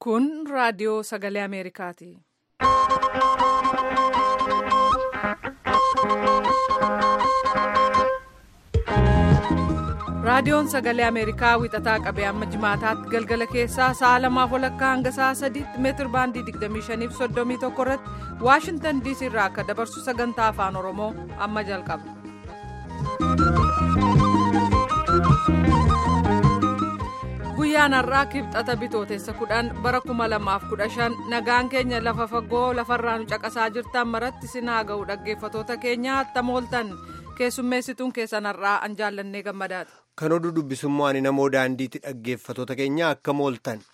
Kun raadiyoo sagalee Ameerikaati. Raadiyoon sagalee Ameerikaa wixataa qabee amma jimaataatti galgala keessaa sa'a lamaaf walakkaa hanga sa'a sadiitti meetir baandii 25 fi 31 irratti Waashintan DC irraa akka dabarsu sagantaa afaan Oromoo amma jalqaba. Guyyaan har'aa kibxata bitootessa kudhan bara 2015 nagaan keenya lafa fagoo lafarraa nu caqasaa jirtan maratti sinaa ga'u dhaggeeffatoota keenya attam ooltan keessummeessituun keessan har'aa an jaallannee gammadaati. Kan oduu dubbisummoo ani namoo daandiitti dhaggeeffatoota keenya akkam ooltan.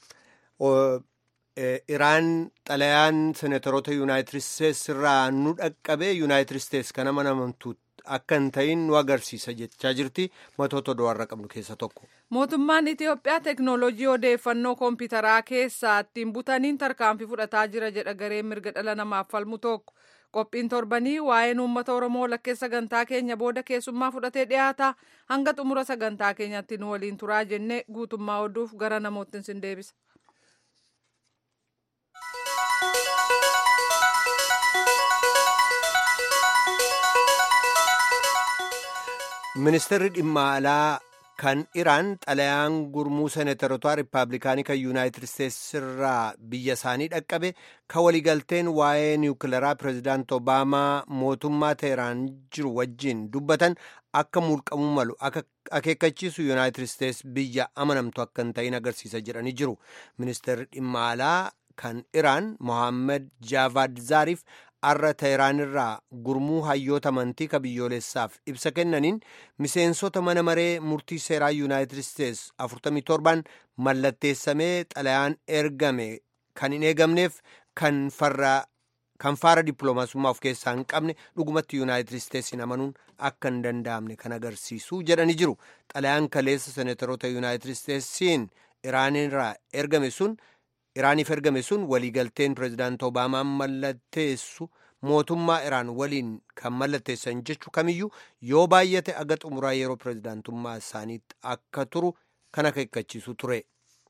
Iraan xalayaan seenataroota yuunaayitid isteetsi irraa nu dhaqqabee yuunaayitid isteetsi kan amanamtu akka hin ta'in nu agarsiisa jechaa jirti matoota oduurra qabnu keessa tokko. Mootummaan Itiyoophiyaa teeknooloojii odeeffannoo koompitaraa keessaa ittiin butaniin tarkaanfii fudhataa jira jedha gareen mirga dhala namaaf falmu tokko. Qophiin torbanii waa'een uummata Oromoo lakkee sagantaa keenya booda keessummaa fudhatee dhiyaata hanga xumura sagantaa keenyatti nu waliin turaa jennee guutummaa oduuf gara namoottin sin deebisa. Ministeerri dhimma alaa kan Iraan xalayaan gurmuu seenataroota Rippaabilikaanii kan Yuunaayitid Isteetsi irraa biyya isaanii dhaqqabe kan waliigalteen waa'ee niwukilaraa Pireezidaant Obaamaa mootummaa Teheraan jiru wajjin dubbatan akka mulqamuu malu akeekkachiisu Yuunaayitid Isteetsi biyya amanamtu akka hin ta'in agarsiisa jedhanii jiru. Ministeerri dhimma alaa kan Iraan Mohaammed Jaavaad Zaariif arra Teheraan irraa gurmuu hayyoota amantii ka biyyoolessaaf ibsa kennaniin miseensota mana maree murtii seeraa yuunaayitid isteetsi 47 mallatteessamee xalayaan ergame kan hin eegamneef kan faara dippiloomaasummaa of keessaa hin qabne dhugumatti yuunaayitid isteetsiin amanuun akka hin danda'amne kan agarsiisu jedhanii jiru xalayaan kaleessa seenataroota yuunaayitid isteetsiin iraanirraa ergame sun. Iraaniif ergame sun waliigalteen pireezidaant Obaamaan mallatteessu mootummaa Iraan waliin kan mallatteessan jechuu kamiyyuu yoo baay'ate aga xumuraa yeroo pireezidaantummaa isaaniitti akka turu kan akeekkachiisu ture.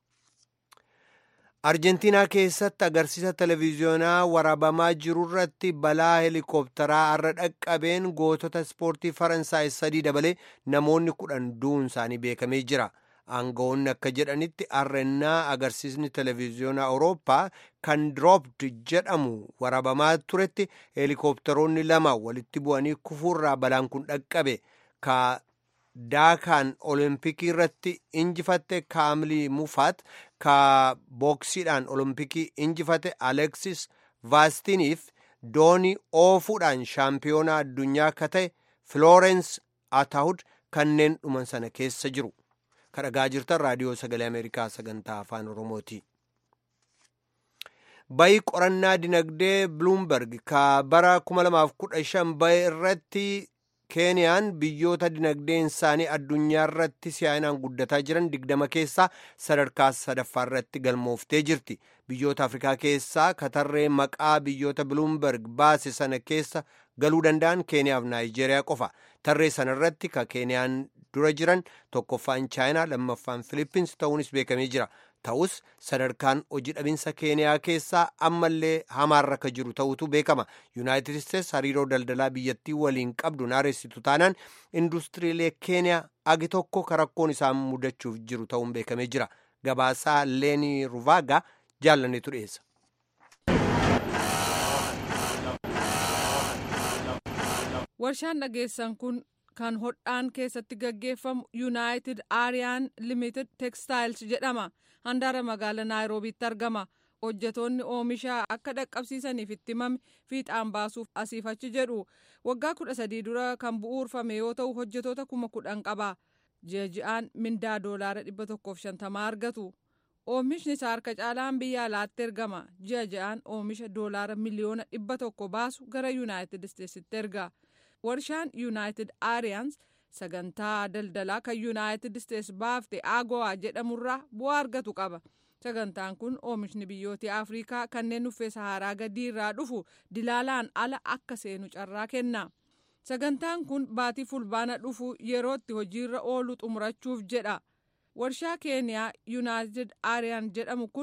Arjentiinaa keessatti agarsiisa televiziyoonaa waraabamaa jiru irratti balaa heelikooptaraa har'a dhaqqabeen gootota ispoortii Faransaay sadii dabalee namoonni kudhan du'uun isaanii beekamee jira. aangawoonni akka jedhanitti arrennaa agarsiisni televiziyoonaa awurooppaa kan diroopt jedhamu waraabamaa turetti heelikooptaroonni lama walitti bu'anii kufuurraa balaan kun dhaqqabe ka daakaan olompikii irratti injifatte kaamilii mufaat ka booksiidhaan olompikii injifate aleksis vaastiniif doonii oofuudhaan shaampiyoonaa addunyaa ka ta'e filoorens ataahud kanneen dhuman sana keessa jiru. kadhagaa jirtan raadiyoo sagalee ameerikaa sagantaa afaan oromooti bayi qorannaa dinagdee buluumberg ka bara 2015 baye irratti keeniyaan biyyoota dinagdeen isaanii addunyaa irratti si'aayinaan guddataa jiran digdama keessaa sadarkaa sadaffaa irratti galmooftee jirti biyyoota afrikaa keessaa katarree maqaa biyyoota buluumberg baase sana keessa galuu danda'an keeniyaaf naayijeeriyaa qofa tarree sana irratti ka keeniyaan dura jiran tokkoffaan chaayinaa lammaffaan filippins ta'uunis beekamee jira ta'us sadarkaan hojii dhabinsa keeniyaa keessaa ammallee hamaarra akka jiru ta'utu beekama yuunaayitid isteetsi hariiroo daldalaa biyyattii waliin qabdu naareessitu taanaan industiriilee keeniyaa agi tokko karakkoon isaan mudachuuf jiru ta'uun beekamee jira gabaasaa leenii ruvaagaa jaallaneetu dhiyeessa. warshaan dhageessan kun kan hodhaan keessatti gaggeeffamu yuunaayitid aariyaan limited tekstaayils jedhama handaara magaalaa naayiroobiitti argama hojjetoonni oomisha akka dhaqqabsiisaniif itti himame fiixaan baasuuf asiif achi jedhu waggaa kudha sadii dura kan bu'uurfame yoo ta'u hojjetoota kuma kudhan qaba ji'a ji'aan mindaa doolaara dhibba tokkoof shantamaa argatu oomishni isaa harka caalaan biyya alaatti ergama ji'a ji'aan oomisha doolaara miliyoona dhibba tokko baasu gara yuunaayitid isteetsitti erga. warshaan yuunaayitid aariyaans sagantaa daldalaa kan yuunaayitid isteets baafte aagowaa jedhamurraa bu'aa argatu qaba sagantaan kun oomishni biyyoota afrikaa kanneen uffee saharaa gadii irraa dhufu dilaalaan ala akka seenu carraa kenna sagantaan kun baatii fulbaana dhufu yerootti hojiirra oolu xumurachuuf jedha warshaa keeniyaa yuunaayitid aariyaan jedhamu kun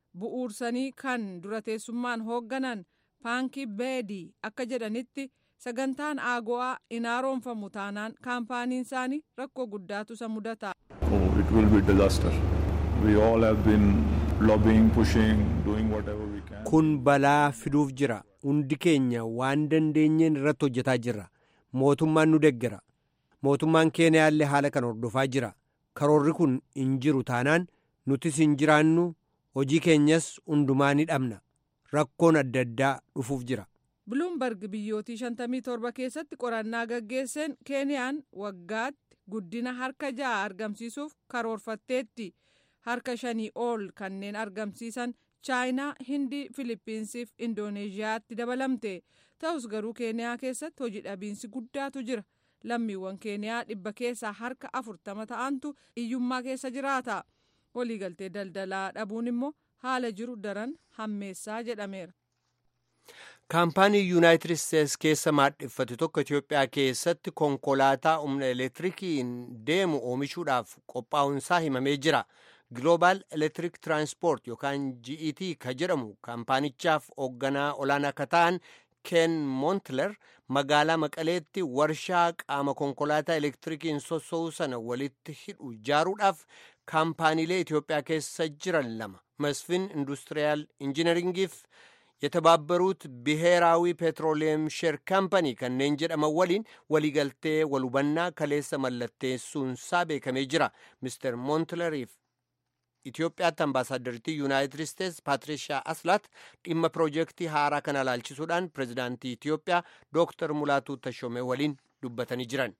bu'uursanii kan dura teessummaan hoogganan paankii beedii akka jedhanitti sagantaan aago'aa hin haaromfamu taanaan kaampaaniin isaanii rakkoo guddaatu isa mudata. it will be disaster. We all have been lobbying, pushing, doing whatever we can. Kun balaa fiduuf jira. Hundi keenya waan dandeenyeen irratti hojjetaa jirra. Mootummaan nu deggera. Mootummaan Keeniyaallee haala kan hordofaa jira. Karoorri kun hin jiru taanaan nutis hin jiraannu hojii keenyas hundumaa ni dhabna. Rakkoon adda addaa dhufuuf jira. Biluumbarg biyyootii 57 keessatti qorannaa gaggeesseen Keeniyaan waggaatti guddina harka ja'a argamsiisuuf karoorfatteetti. Harka shanii ol kanneen argamsiisan chaayinaa, hindii, filippinsiif indooneeziyaatti dabalamte. Ta'us garuu Keeniyaa keessatti hojii dhabiinsi guddaatu jira. Lammiiwwan Keeniyaa dhibba keessaa harka afurtama ta'antu hiyyummaa keessa jiraata. Waliigaltee daldalaa dhabuun immoo haala jiru daran hammeessaa jedhameera. Kaampaanii Yuunaayitid Isteets keessa maadheffate tokko Itoophiyaa keessatti konkolaataa humna elektirikiin deemu oomishuudhaaf qophaa'uunsaa himamee jira. Global Electric Transport yookaan GET ka jedhamu kaampaanichaaf hoogganaa olaanaa akka ta'an Ken Montler magaalaa Maqaleetti warshaa qaama konkolaataa elektirikiin sossoo'u sana walitti hidhu ijaaruudhaaf kaampaaniilee Itoophiyaa keessa jiran lama Masfin Industiriyaal Injinaringiif የተባበሩት ብሔራዊ ፔትሮሊየም ሼር ካምፓኒ kanneen jedhaman waliin waliigaltee walhubannaa kaleessa mallatteessuunsaa beekamee jira mister moontileriif Itoophiyaatti ambaasaaddaritii yuunaayitid isteets paatirishaa aslaat dhimma piroojeektii haaraa kana ilaalchisuudhaan pirezidaantii Itoophiyaa dooktar Mulaatuu Tashomee waliin dubbatanii jiran.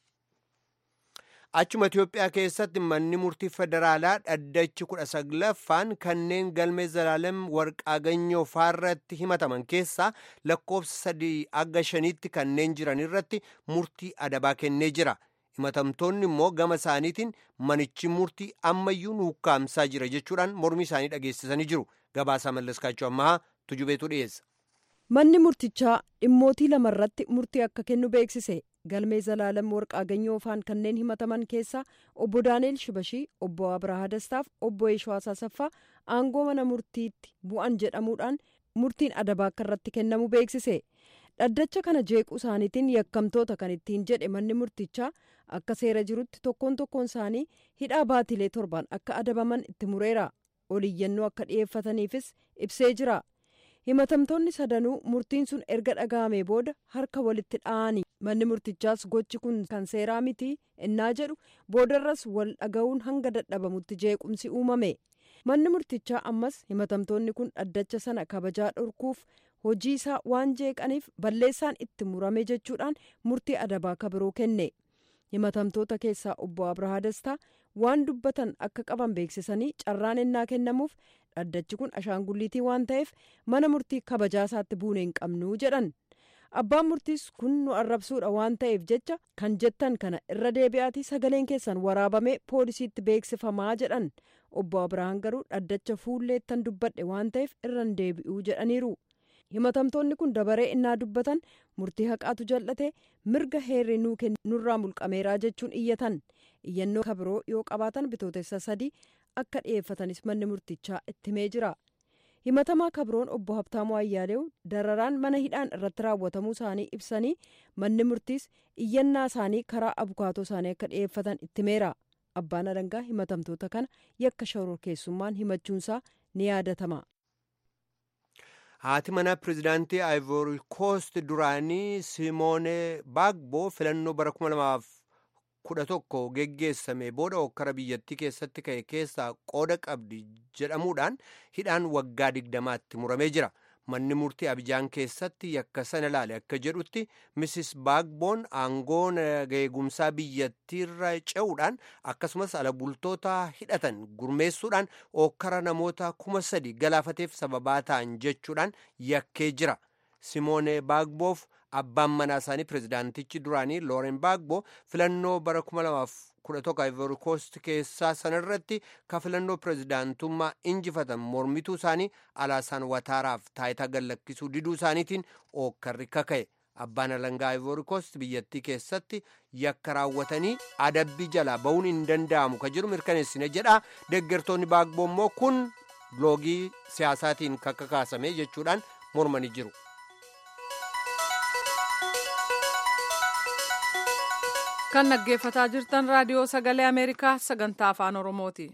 Achuma Itoophiyaa keessatti manni murtii federaalaa dhaddachi kudha saglaffaan kanneen galmee zalaalem warqaaganyoo faarratti himataman keessaa lakkoofsa sadii aga shaniitti kanneen jiran irratti murtii adabaa kennee jira. himatamtoonni immoo gama isaaniitiin manichi murtii ammayyuu nu hukkaamsaa jira jechuudhaan mormii isaanii dhageessisanii jiru gabaasaa mallaskaachuu ammaa tujubeetu dhiyeessa. manni murtichaa dhimmootii lamarratti murtii akka kennu beeksise galmee zalaalam warqaaganyoo faan kanneen himataman keessaa obbo daaneel shibashii obbo abrahaa dastaaf obbo eeshwaas asaffaa aangoo mana murtiitti bu'an jedhamuudhaan murtiin adabaa akka irratti kennamu beeksise. dhaddacha kana jeequu isaaniitiin yakkamtoota kan ittiin jedhe manni murtichaa akka seera jirutti tokkoon tokkoon isaanii hidhaa baatilee torbaan akka adabaman itti mureera oliyyannoo akka dhi'eeffataniifis ibsee jira himatamtoonni sadanuu murtiin sun erga dhaga'amee booda harka walitti dha'anii manni murtichaas gochi kun kan seeraa miti innaa jedhu boodarras wal dhaga'uun hanga dadhabamutti jeequmsi uumame manni murtichaa ammas himatamtoonni kun dhaddacha sana kabajaa dhorkuuf hojii isaa waan jeeqaniif balleessaan itti murame jechuudhaan murtii adabaa kabiroo kenne himatamtoota keessaa obbo abrahaa dastaa waan dubbatan akka qaban beeksisanii carraan ennaa kennamuuf dhaddachi kun ashaangulliitii waan ta'eef mana murtii kabajaa isaatti buune hin qabnuu jedhan abbaan murtiis kun nu arrabsuudha waan ta'eef jecha kan jettan kana irra deebi'aatii sagaleen keessan waraabamee poolisiitti beeksifamaa jedhan obbo abrahaan garuu dhaddacha fuulleettan dubbadhe waan ta'eef irra hin deebi'uu jedhaniiru. himatamtoonni kun dabaree innaa dubbatan murtii haqaatu jal'ate mirga heerri nuu nurraa mulqameeraa jechuun iyyatan iyyannoo kabiroo yoo qabaatan bitootessa sadii akka dhi'eeffatanis manni murtichaa itti himee jira himatamaa kabiroon obbo habtaamuu ayyaaleew dararaan mana hidhaan irratti raawwatamuu isaanii ibsanii manni murtiis iyyannaa isaanii karaa abukaatoo isaanii akka dhi'eeffatan itti himeera abbaan alangaa himatamtoota kana yakka shororkeessummaan himachuunsaa ni yaadatama. haati manaa pirezidaantii ivory coast duraanii simoone baagboo filannoo bara 2011 geggeessame booda hokkara biyyattii keessatti ka'e keessaa qooda qabdi jedhamuudhaan hidhaan waggaa digdamaatti muramee jira manni murtii abijaan keessatti yakka sana ilaale akka jedhutti misis baagboon aangoo eegumsaa biyyattiirra ce'uudhaan akkasumas ala bultoota hidhatan gurmeessuudhaan hokkara namoota kuma sadi galaafateef sababaa ta'an jechuudhaan yakkee jira simoone baagboof abbaan manaa isaanii pirezidaantichi duraanii looren baagboo filannoo bara 2011 ivory coast keessaa sanarratti ka filannoo pirezidaantummaa injifatan mormituu isaanii alaasaan wataaraaf taayitaa gallakkisuu diduu isaaniitiin ookkarri kaka'e abbaan alangaa ivory coast biyyattii keessatti yakka raawwatanii adabbii jalaa ba'uun hin danda'amu ka jiru mirkaneessine jedha deeggartoonni baagboo immoo kun loogii siyaasaatiin kakkakaasame jechuudhaan mormanii jiru. kan dhaggeeffataa jirtan raadiyoo sagalee ameerikaa sagantaa afaan oromooti.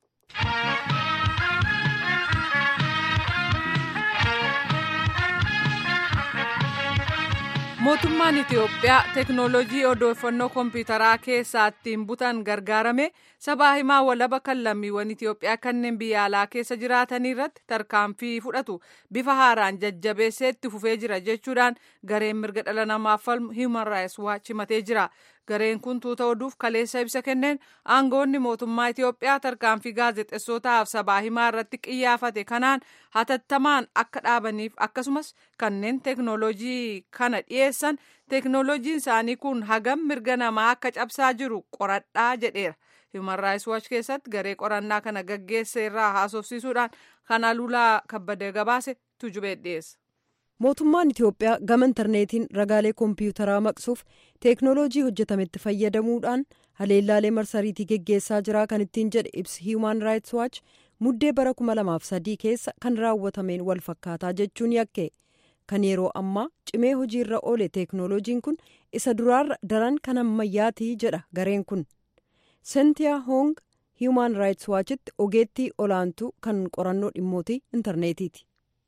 mootummaan itiyoophiyaa teknoolojii odeeffannoo kompiitaraa keessaa ittiin butan gargaarame sabaa himaa walaba kan lammiiwwan itiyoophiyaa kanneen biyya alaa keessa jiraatanii irratti tarkaanfii fudhatu bifa haaraan jajjabeessee itti fufee jira jechuudhaan gareen mirga dhala namaaf falmu hiiman raayis waach himatee jira gareen kun tuuta oduuf kaleessa ibsa kenneen aangoonni mootummaa itiyoophiyaa tarkaanfii gaazexessootaaf sabaa himaa irratti qiyyaafate kanaan hatattamaan akka dhaabaniif akkasumas kanneen teknoolojii kana dhiyeessan teknoolojiin isaanii kun hagam mirga namaa akka cabsaa jiru qoradhaa jedheera. Human Rights Watch keessatti garee qorannaa kana gaggeesse irraa haasofsiisuudhaan kan aluulaa kabbadee gabaase tujubee dhiyeessa. mootummaan itiyoophiyaa gama intarneetiin ragaalee koompiyuutaraa maqsuuf teeknooloojii hojjetametti fayyadamuudhaan haleellaalee marsariitii geggeessaa jira kan ittiin jedhe ibsi hiiman raayits waach muddee bara 2003 keessa kan raawwatameen wal fakkaataa jechuun yakke kan yeroo ammaa cimee hojiirra oole teeknooloojiin kun isa duraarra daran kan ammayyaatii jedha gareen kun sentiyaa hoong hiiman raayits waachitti ogeettii olaantuu kan qorannoo dhimmootii intarneetiiti.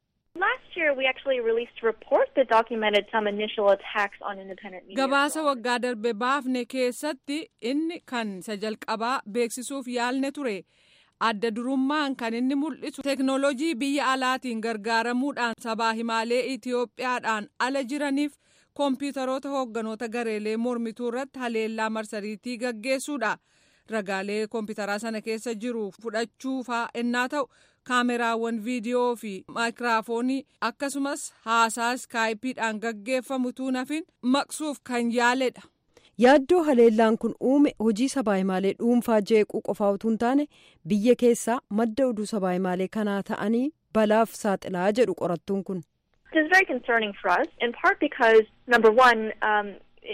Last year, we actually released a report that documented some initial attacks on independent media. Gabaasa waggaa darbe baafne keessatti inni kan isa jalqabaa beeksisuuf yaalne ture. Adda durummaan kan inni mul'isu teknoolojii biyya alaatiin gargaaramuudhaan sabaa himaalee Itiyoophiyaadhaan ala jiraniif koompiyuutaroota hoogganoota gareelee mormituu irratti haleellaa marsariitii gaggeessuudha. Ragaalee koompiyuutaraa sana keessa jiru fudhachuu fa'aa ennaa ta'u kaameraawwan viidiyoo fi maayikiraafoonii akkasumas haasaa iskaayipiidhaan gaggeeffamu tuunafin maqsuuf kan yaaledha. yaaddoo haleellaan kun uume hojii sabaa himaalee dhuunfaa jeequu qofaa utuu hin taane biyya keessaa madda oduu sabaa himaalee kanaa ta'anii balaaf saaxilaa jedhu qorattuun kun. This is very concerning for us, in part because, number one, um,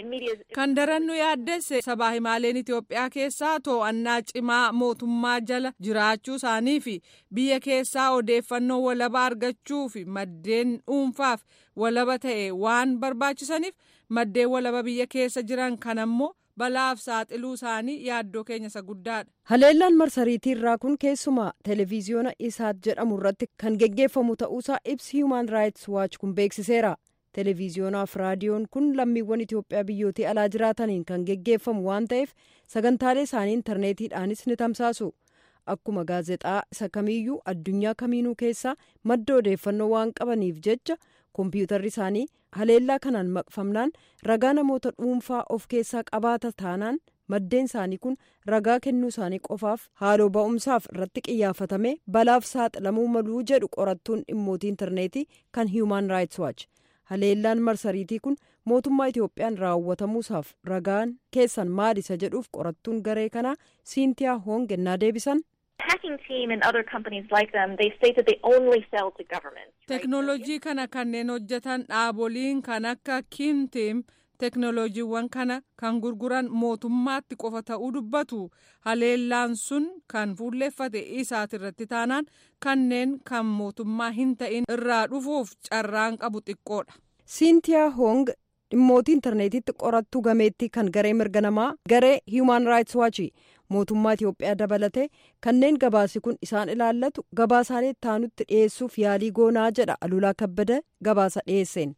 kan darannu yaaddesse sabaa himaaleen Itiyoophiyaa keessaa to'annaa cimaa mootummaa jala jiraachuu isaanii fi biyya keessaa odeeffannoo walaba argachuu fi maddeen dhuunfaaf walaba ta'e waan barbaachisaniif maddeen walaba biyya keessa jiran kan ammoo balaaf saaxiluu isaanii yaaddoo keenya isa guddaadha. haleellaan marsariitii irraa kun keessumaa televiziyoona isaat jedhamu irratti kan geggeeffamu ta'uusaa ibsi human rights watch kun beeksiseera. televiziyoonaa fi raadiyoon kun lammiiwwan itiyoophiyaa biyyootii alaa jiraataniin kan geggeeffamu waan ta'eef sagantaalee isaanii intarneetiidhaanis ni tamsaasu akkuma gaazexaa isa kamiiyyuu addunyaa kamiinuu keessaa madda odeeffannoo waan qabaniif jecha koompiyuutarri isaanii haleellaa kanaan maqfamnaan ragaa namoota dhuunfaa of keessaa qabaata taanaan maddeen isaanii kun ragaa kennuu isaanii qofaaf haaloo ba'umsaaf irratti qiyyaafatame balaaf saaxilamuu maluu jedhu qorattuun dhimmootii intarneetii kan human rights watch. haleellaan marsariitii kun mootummaa itiyoophiyaan raawwatamuusaaf ragaan keessan maal isa jedhuuf qorattuun garee kanaa siintiyaa hoong ennaa deebisan. hacking team and other companies like them, they state that they only sell to governments. teknoolojii kana kanneen hojjetan dhaaboliin kan akka kiimtiim teknooloojiiwwan kana kan gurguran mootummaatti qofa ta'uu dubbatu haleellaan sun kan fuulleeffate isaat irratti taanaan kanneen kan mootummaa hin ta'in irraa dhufuuf carraan qabu xiqqoodha. siintiyaa hoong dhimmootii intarneetitti qorattuu gameettii kan garee mirga namaa garee human rights watch mootummaa itiyoophiyaa dabalatee kanneen gabaasi kun isaan ilaallatu gabaasaalee taanutti dhiyeessuuf yaalii goonaa jedha alulaa kabbada gabaasa dhiyeesseen.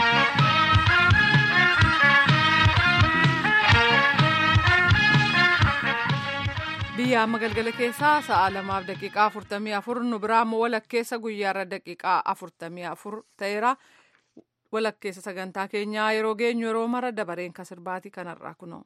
biyya amma galgala keessaa sa'a lamaaf daqiiqaa afurtamii afur nu biraa immoo walakkeessa guyyaarra daqiiqaa afurtamii afur ta'eera walakkeessa sagantaa keenyaa yeroo geenyu yeroo mara dabareen kan sirbaatii kanarraa kunoo.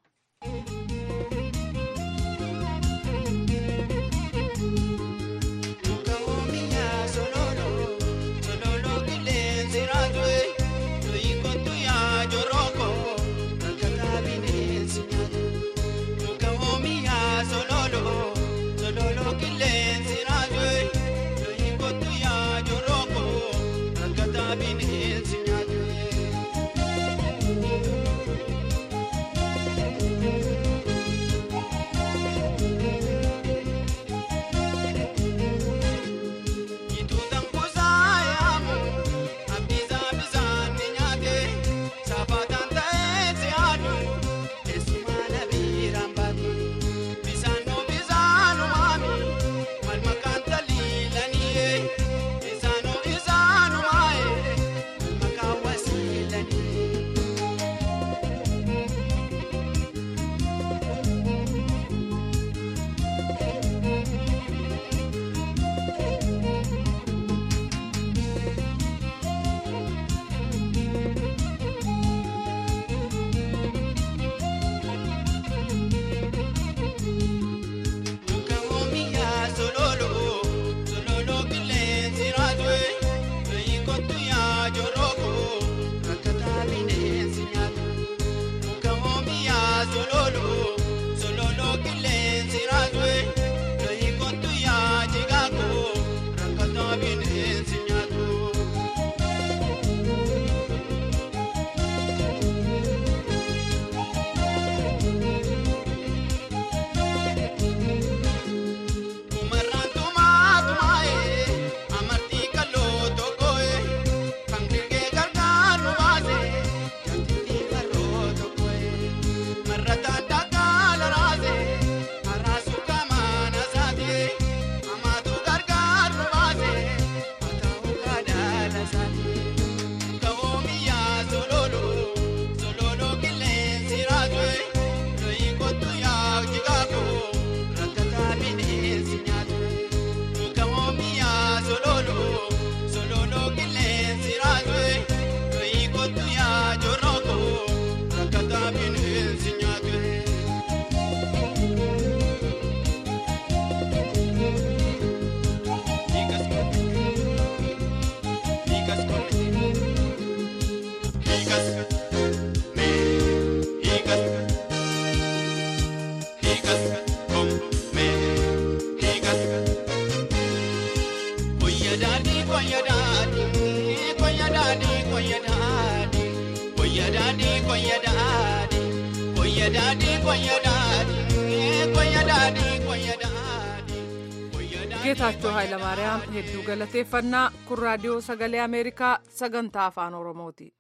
geetaachoo haayilamaariyaam hedduu galateeffannaa kun raadiyoo sagalee ameerikaa sagantaa afaan oromooti.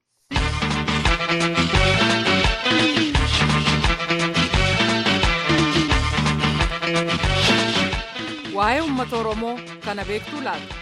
waa'ee uummata oromoo kana beektuu laata.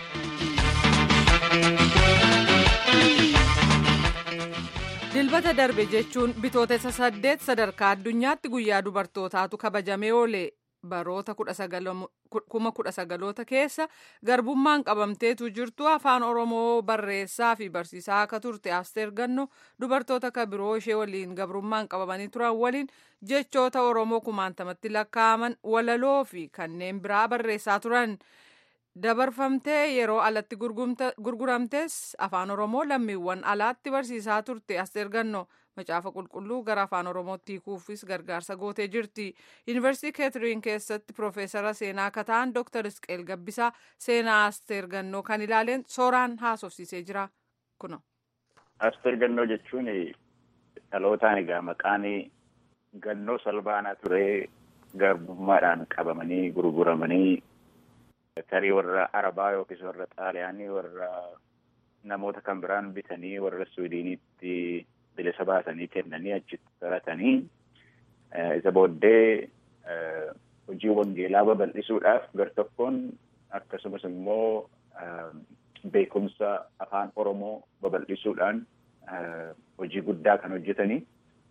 dilbata darbe jechuun bitootessa saddeet sadarkaa addunyaatti guyyaa dubartootaatu kabajamee oole baroota kuma kudha sagaloota keessa garbummaan qabamteetu jirtu afaan oromoo barreessaa fi barsiisaa akka turte asteer ganno dubartoota ka biroo ishee waliin gabrummaan qabamanii turan waliin jechoota oromoo kumaantamatti lakkaa'aman walaloo fi kanneen biraa barreessaa turan. dabarfamtee yeroo alatti gurguramtes afaan oromoo lammiiwwan alaatti barsiisaa turte asteer ganno macaafa qulqulluu gara afaan oromootti hiikuufis gargaarsa gootee jirti yuunivarsiitii keetiriin keessatti piroofeesara seenaa akka ta'an dooktar isqeel gabbisaa seenaa asteer gannoo kan ilaaleen sooraan haasofsiisee jira kuno. asteer gannoo jechuun dhalootaan egaa maqaan gannoo salbaanaa turee garbummaadhaan qabamanii gurguramanii. tarii warra arabaa yookiis warra xaaliyaanii warra namoota kan biraan bitanii warra suwiidiniitti bilisa baasanii kennanii achitti baratanii isa booddee hojii wangeelaa babal'isuudhaaf gar tokkoon akkasumas immoo beekumsa afaan oromoo babal'isuudhaan hojii guddaa kan hojjetanii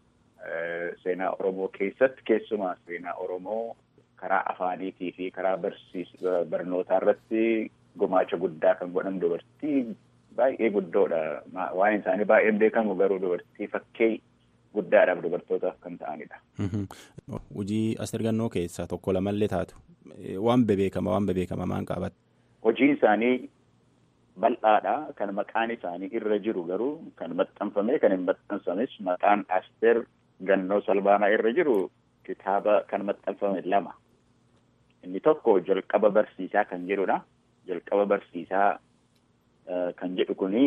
seenaa oromoo keessatti keessumaa seenaa oromoo karaa afaaniitii fi karaa barnootaa irratti gumaacha guddaa kan godhan dubartii baay'ee guddoodha. Waa'een isaanii baay'een beekamu garuu dubartii fakkee guddaadhaaf dubartootaaf kan ta'anidha. Hojii asteer gannoo keessaa tokko lamallee taatu waan bebeekama waan bebeekama maan qabatte. Hojiin isaanii bal'aadha. Kan maqaan isaanii irra jiru garuu kan maxxanfame kan hin maxxansames maqaan asteer gannoo salbaanaa irra jiru kitaaba kan maxxanfame lama. Inni tokko jalqaba barsiisaa kan jedhudha. Jalqaba barsiisaa kan jedhu kuni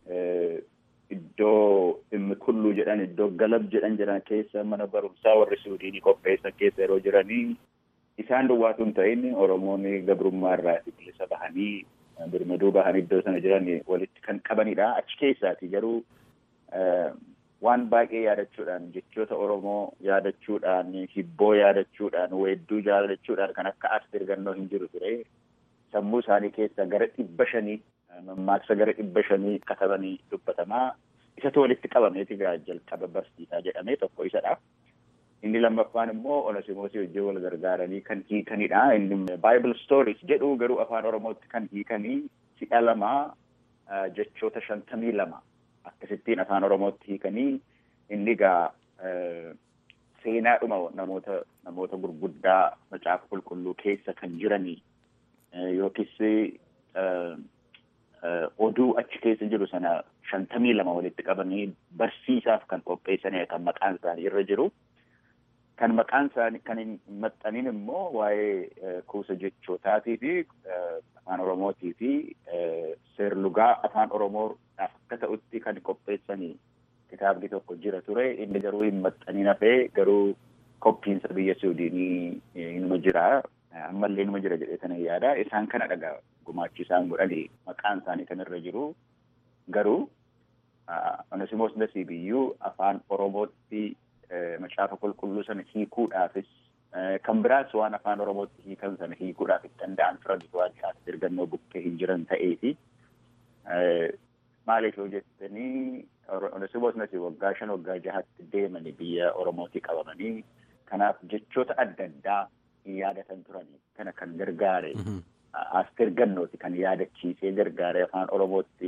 iddoo dhimmi kulluu jedhan iddoo galab jedhan jedhan keessa mana barumsaa warri suudiinii qopheessan keessa yeroo jiranii isaan duwwaatu hin ta'in Oromoonni gabrummaa irraa bilisa bahanii birmaduu bahanii iddoo sana jiran walitti kan qabanidha. Achi keessaati garuu waan baay'ee yaadachuudhaan jechoota Oromoo yaadachuudhaan hibboo yaadachuudhaan weedduu yaadachuudhaan kan akka asteer gannoo hin jiru ture. Sammuu isaanii keessa gara dhibba shanii mammaaksa gara dhibba shanii katabanii dubbatamaa isatu walitti qabameeti gaa jalqaba barsiisaa jedhamee tokko isadha. Inni lammaffaan immoo Onesimoosii wajjin wal gargaaranii kan hiikanidha. Inni Bible Stories jedhu garuu afaan Oromootti kan hiikanii si'a lamaa jechoota shantamii lama akkasittiin afaan Oromootti hiikanii inni gaa seenaadhuma namoota namoota gurguddaa macaafa qulqulluu keessa kan jiranii yookiis oduu achi keessa jiru sana shantamii lama walitti qabanii barsiisaaf kan qopheessanidha kan maqaan isaanii irra jiru. Kan maqaan isaanii kan hin maxxaniin immoo waa'ee kuusa jechootaatii fi afaan Oromootii fi seerlugaa afaan Oromoodhaaf akka ta'utti kan qopheessanii kitaabni tokko jira ture. Inni garuu hin maxxaniin hafee garuu koppiinsa biyya Suudiinii inuma jira. Ammallee inuma jira jedhee sana yaada. Isaan kana dhagaa gumaachi isaan godhani maqaan isaanii kan irra jiru. Garuu Onesimoos Nasiibiyyuu afaan Oromootti macaafa qulqulluu sana hiikuudhaafis kan biraas waan afaan Oromootti hiikan sana hiikuudhaaf itti danda'an turan waan asteer gannoo bukkee hin jiran ta'eefi maaliif yoo jettanii Onesimoos Nasiib waggaa shan waggaa jahatti deemanii biyya Oromootii qabamanii kanaaf jechoota adda addaa hin yaadatan turanii kana kan gargaare asteer gannooti kan yaadachiisee gargaare afaan Oromootti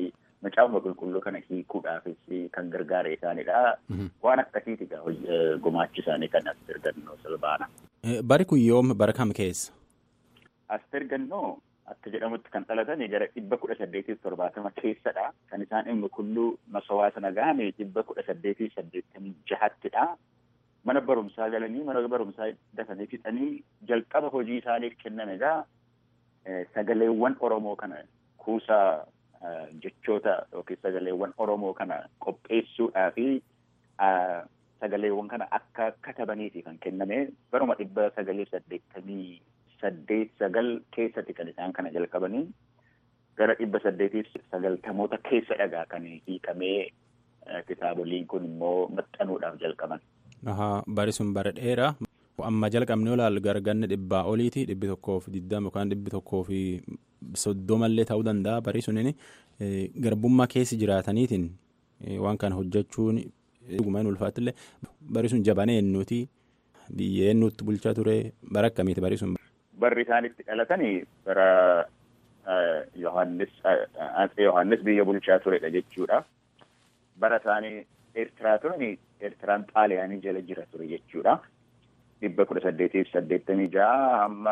macaafuma qulqulluu kana hiikuudhaafis kan gargaare isaanidha. Waan akkasiiti gumaachi isaanii kan Asteer Gannoo Silbaana. Bari kun yoom bara kam keessa? Asteer Gannoo akka jedhamutti kan dhalatanii gara dhibba kudha saddeetiif torbaatama keessadha. Kan isaan dhimma kulluu masawaa sana gahame dhibba kudha saddeetiif saddeettamii jahattidha. Mana barumsaa galanii mana barumsaa dafanii fixanii jalqaba hojii isaaniif kenname egaa sagaleewwan Oromoo kana kuusaa jechoota yookiin sagaleewwan Oromoo kana qopheessuudhaa fi sagaleewwan kana akka katabaniiti kan kenname baruma dhibba sagalii saddeettamii saddeet sagal keessatti kan isaan kana jalqabanii gara dhibba saddeetiif sagaltamoota keessa dhagaa kan hiikamee kitaaboliin kun immoo maxxanuudhaaf jalqaban. Bari sun bara dheeraa. Amma jalqabni olaal garganne dhibbaa oliiti dhibbi tokkoo fi digdama yookaan dhibbi tokkoo fi soddomallee ta'uu danda'a bari suniin garbummaa keessa jiraataniitiin waan kana hojjechuun dhuguma hin ulfaattillee bari sun jabanee eenyuuti biyya eenyuutti bulchaa ture bara akkamiiti bari sun. Barri isaan itti dhalatanii bara Yohaannis Yohaannis biyya bulchaa turedha jechuudha. Bara isaanii Eertiraa turani Eertiraan Xaaliyaanii jala jira ture jechuudha. dhibba kudha saddeetiif saddeettamii ja'a amma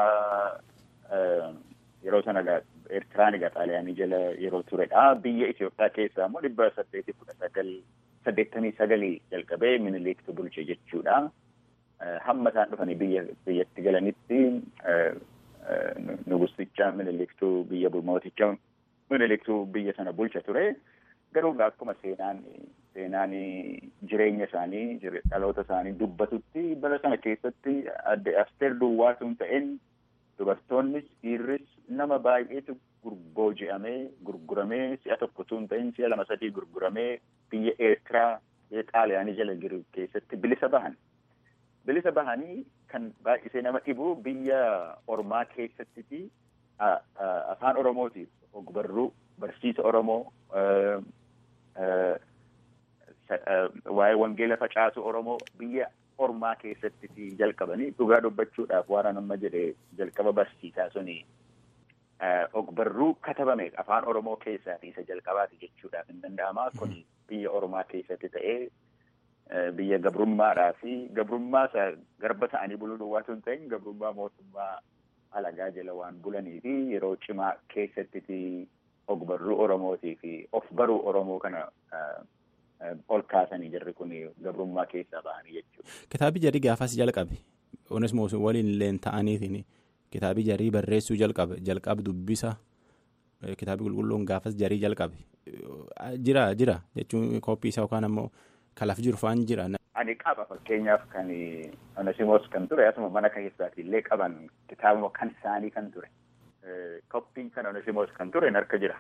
yeroo sana Eertiraan egaa Xaaliyaanii jala yeroo turedha. Biyya Itoophiyaa keessaa immoo dhibba saddeetiif kudha sagal saddeettamii sagalii jalqabee miniliktu bulche jechuudha. Hamma isaan dhufanii biyya biyyatti galanitti nugusticha miniliktuu biyya mooticha miniliktuu biyya sana bulcha ture. Garuu akkuma seenaan seenaan jireenya isaanii dhaloota isaanii dubbatutti bara sana keessatti adde Asteer Duwwaa sun ta'een dubartoonnis dhiirris nama baay'eetu booji'amee gurguramee si'a tokko tun ta'in si'a lama sadii gurguramee biyya Eertiraa biyya Xaaliyaanii jala jiru keessatti bilisa bahan. Bilisa bahanii kan baay'isee nama dhibu biyya ormaa keessatti afaan Oromootiif ogbarruu barsiisa Oromoo waa'ee wangeela facaasu Oromoo biyya ormaa keessatti jalqabanii dhugaa dubbachuudhaaf waan amma jedhe jalqaba barsiisaa suni ogbarruu katabame afaan Oromoo keessaatii isa jalqabaati jechuudhaaf hin danda'ama. Kun biyya ormaa keessatti ta'ee biyya gabrummaadhaa fi gabrummaa isa garba ta'anii buluu duwwaa sun ta'in gabrummaa mootummaa alagaa jala waan bulanii fi yeroo cimaa keessatti ogbarruu Oromootii fi of baruu Oromoo kana ol kaasanii jirri kun gabrummaa keessaa bahanii jechuudha. Kitaabi jarii gaafas jalqabe. Onesmoos waliin illee ta'aniitiin kitaabi jarii barreessuu jalqabe jalqab dubbisa kitaabi qulqulluun gaafas jarii jalqabe. Jira jira jechuun kooppii isaa yookaan ammoo kalaf jiru faan jira. Ani qaba fakkeenyaaf kan Onesimoos kan ture asuma mana keessaati illee qaban kitaabuma kan isaanii kan ture. Koppiin kan Onesimoos kan ture harka jira.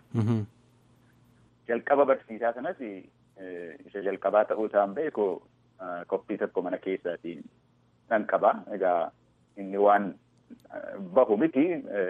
Jalqaba barsiisaa sanas isa jalqabaa ta'uu isaan beeku koppii tokko mana keessaatiin nan qaba. Egaa inni waan bahu miti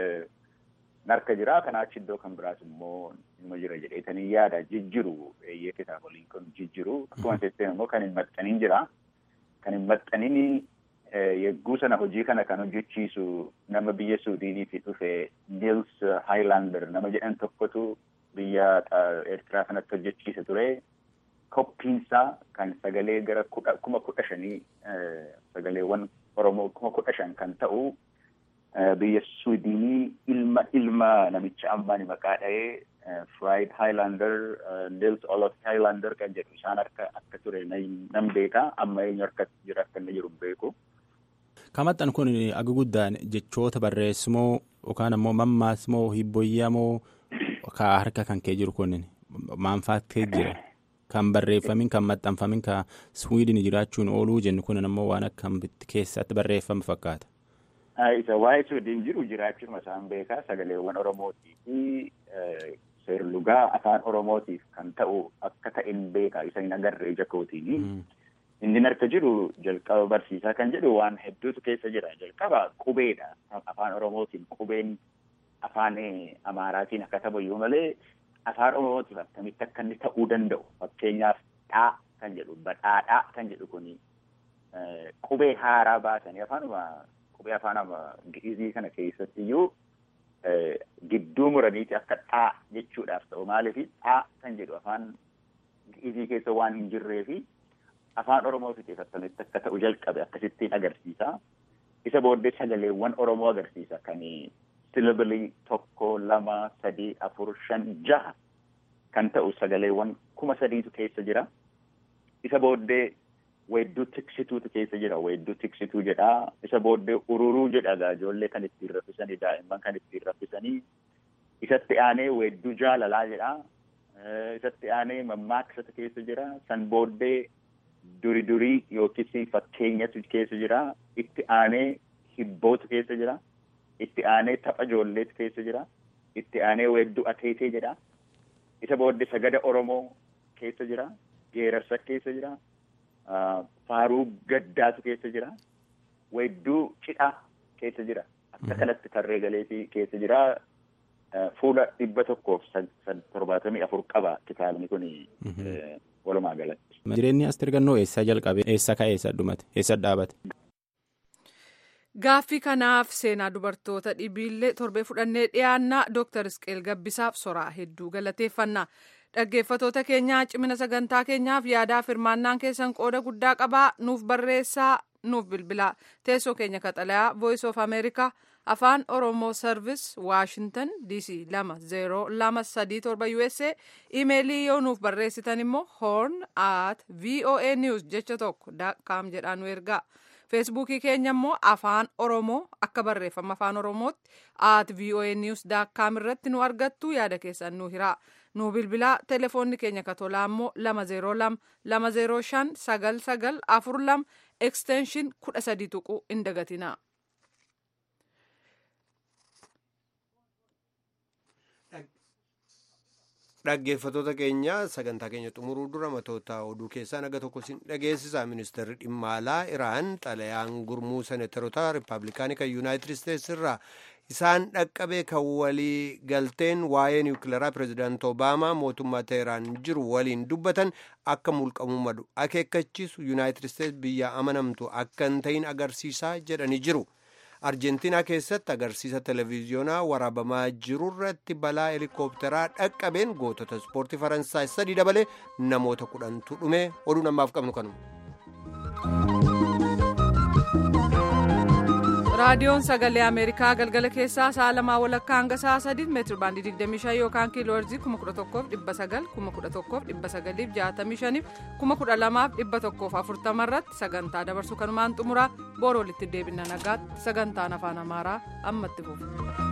harka jira. Kanaa achi iddoo kan biraas immoo ilma jira jedheetanii yaada jijjiru eeyyee kitaaboliin kun jijjiru. Akkuma seettee immoo kan hin maxxanin jira. Kan hin maxxanin yegguu sana hojii kana kan hojjechiisu nama biyya Suudiiniitii dhufe Niels Highlander nama jedhan tokkotu biyya Eertiraa kanatti hojjechiisa ture. Koppiinsaa kan sagalee gara kuma kudha shanii sagaleewwan Oromoo kuma kudha shan kan ta'u biyya Suudiinii ilma ilma namicha ammaan maqaa dha'ee Fried Highlander Nils Olof Highlander kan jedhu isaan harka akka ture nan beeka amma eenyu harka jira akka inni jiru beeku. Kamaxxan kun aga guddaan jechoota barreessimoo yookaan ammoo mammaasmoo hibboyyamoo ka harka kan kee jiru kun maanfaattee jira. Kan barreeffamin kan maxxanfamin kan Swiidin jiraachuun ooluu jennu kun ammoo waan akkamitti keessatti barreeffame fakkaata. Isa waa'ee Swiidin jiru jiraachuun isaan beekaa sagaleewwan Oromootii fi seerlugaa afaan Oromootiif kan ta'u akka ta'in beekaa isa hin agarre ija kootiini. Inni harka jiru jalqaba barsiisaa kan jedhu waan hedduutu keessa jira. Jalqaba qubeedha. Afaan Oromootiin qubeen afaan Amaaraatiin akka ta'u malee afaan Oromootiif akkamitti akka inni ta'uu danda'u. Fakkeenyaaf dhaa kan jedhu badhaadhaa kan jedhu kuni qubee haaraa baasanii afaanuma qubee afaan gi'izii kana keessatti iyyuu gidduu muraniiti akka dhaa jechuudhaaf ta'u maaliif dhaa kan jedhu afaan isii keessa waan hin jirree fi afaan oromoo fixeeffatanitti akka ta'u jalqabe akkasittiin agarsiisa. Isa booddee sagaleewwan oromoo agarsiisa kan silbilii tokko lama sadii afur shan jaha kan ta'u sagaleewwan kuma sadiitu keessa jira. Isa booddee weedduu tiksituutu keessa jira. Weedduu tiksituu jedha. Isa booddee ururuu jedha egaa ijoollee kan ittiin raffisanii daa'imman kan ittiin raffisanii. Isatti aanee weedduu jaalalaa jedha. Isatti aanee mammaaksatu keessa jira. San booddee duri durii yookiis fakkeenyatu keessa jira. Itti aanee hibbootu keessa jira. Itti aanee tapha ijoolleetu keessa jira. Itti aanee weedduu ateetee jedha. Isa booddee sagada Oromoo keessa jira. Geerarsa keessa jira. Faaruu gaddaatu keessa jira. Weedduu cidhaa keessa jira. Akka kanatti tarree galeetii keessa jira. Fuula dhibba tokkoof torbaatamii afur qaba kitaabni kun walumaa galatti. Jireenyi Asteer Gannoo eessaa jalqabe? Eessa ka'e? Eessa dhumate? Eessa dhaabate? Gaaffii kanaaf seenaa dubartoota dhibiillee torbee fudhannee dhiyaannaa Dooktar Isqeel Gabbisaaf soraa hedduu galateeffanna. Dhaggeeffatoota keenyaa cimina sagantaa keenyaaf yaadaaf hirmaannaan keessan qooda guddaa qabaa nuuf barreessaa nuuf bilbilaa teessoo keenya kaxalayaa voice of america afaan oromoo service washington dc lama zeeroo lama sadii torba usa imeelii yoo nuuf barreessitan immoo horn at voa news jecha tokko kaam jedhaan nu ergaa feesbuukii keenya immoo afaan oromoo akka barreeffama afaan oromootti at voa news kaam irratti nu argattu yaada keessan nu hiraa nu bilbilaa telefoonni keenya katolaa immoo lama zeeroo lama lama zeeroo shan sagal sagal afur lama ekstenshin kudha sadii tuquu hin dagatinaa. Dhaggeeffatoota keenya sagantaa keenya xumuruu dura matoota oduu keessaa naga tokko sin dhageessisa ministeerri dhimma alaa Iraan xalayaan gurmuu seneetarota riippaabilikaanii kan yuunaayitid isteetsi irraa isaan dhaqqabe kan walii galteen waa'ee niwukilaraa pireezidaanti obaamaa mootummaa teheraan jiru waliin dubbatan akka mulqamuu madu akeekkachiisu yuunaayitid isteetsi biyya amanamtu akka hin ta'in agarsiisaa jedhanii jiru. arjentiinaa keessatti agarsiisa televiziyoonaa waraabamaa jirurratti balaa helikoophiteraa dhaqqabeen gootota ispoortii faransaay sadii dabalee namoota kudhantu dhume oduu namaaf qabnu kanuma. raadiyoon sagalee ameerikaa galgala keessaa sa'a lamaa walakkaa hanga sa'a sadii meetir baandii 25 yookaan kiiloo heerzii 11,900 11,965 12,140 irratti sagantaa dabarsu kanumaan xumuraa boora walitti deebina nagaatti sagantaan afaan amaaraa ammatti fufu.